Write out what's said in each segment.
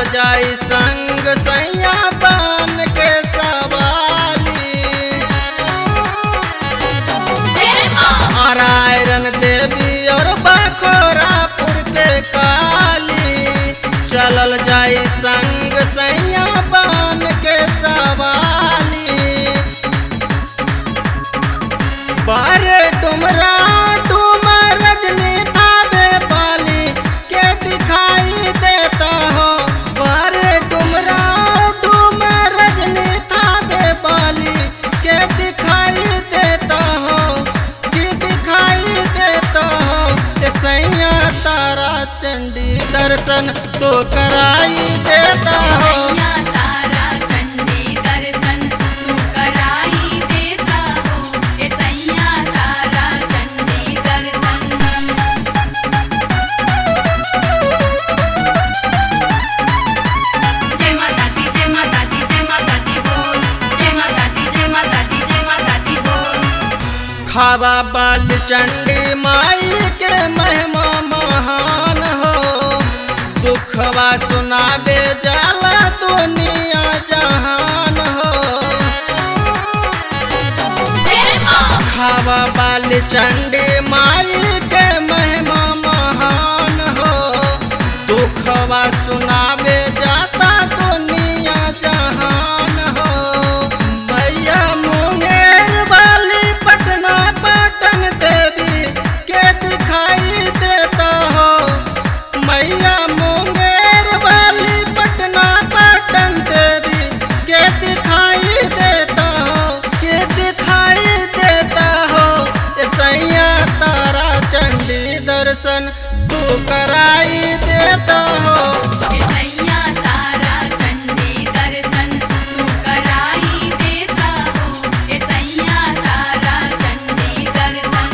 जाई संग सैया बन के सवाली नारायण देवी और बखोरापुर के काली चलल जाई संग सैया बन के सवाली बारे डुमरा डुमर रजनी थावे पाली के दिखाई देता हो बारे डुमरा डुमर रजनी थावे पाली के दिखाई देता हो कि दिखाई देता हो ए सैया तारा चंडी दर्शन तो कराई देता हो सैया तारा चंडी दर्शन तू कराई देता हो ए सैया तारा चंडी दर्शन जय माता दी जय माता दी जय माता दी बोल जय माता दी जय माता दी जय माता दी बोल खावा बाल चंडी माई के महिमा महान हो दुखवा सुनाबे जाला दुनिया जहान हो जय मां खावा बाल चंडी माई के महिमा महान हो दुखवा सुनाबे जाता दुनिया जहान हो मैया मुंगेर वाली पटना पटन देवी के दिखाई देता हो मैया मुंगेर वाली पटना पटन देवी के दिखाई देता हो के दिखाई देता हो ए सैया तारा चंडी दर्शन तू कराई देता हो ए सैया तारा चंडी दर्शन तू कराई देता हो ए सैया तारा चंडी दर्शन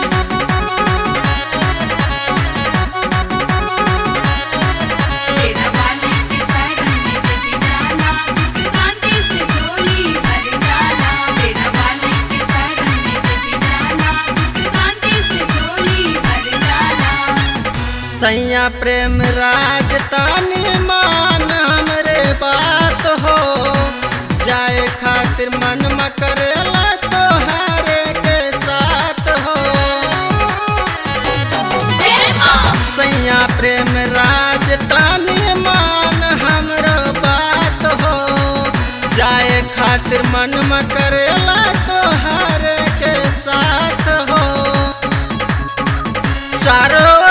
तेरा वाली के शरण में जग जाना सुख शांति से झोली भर जाना तेरा वाली के शरण में जग जाना सुख शांति से झोली भर जाना सैया प्रेम राज तानी मान हमरे बात हो जाए खातिर मन म करेला तोहारे के साथ हो जय मां सैया प्रेम राज तानी मान हमरो बात हो जाए खातिर मन म करेला तोहारे के साथ हो चारों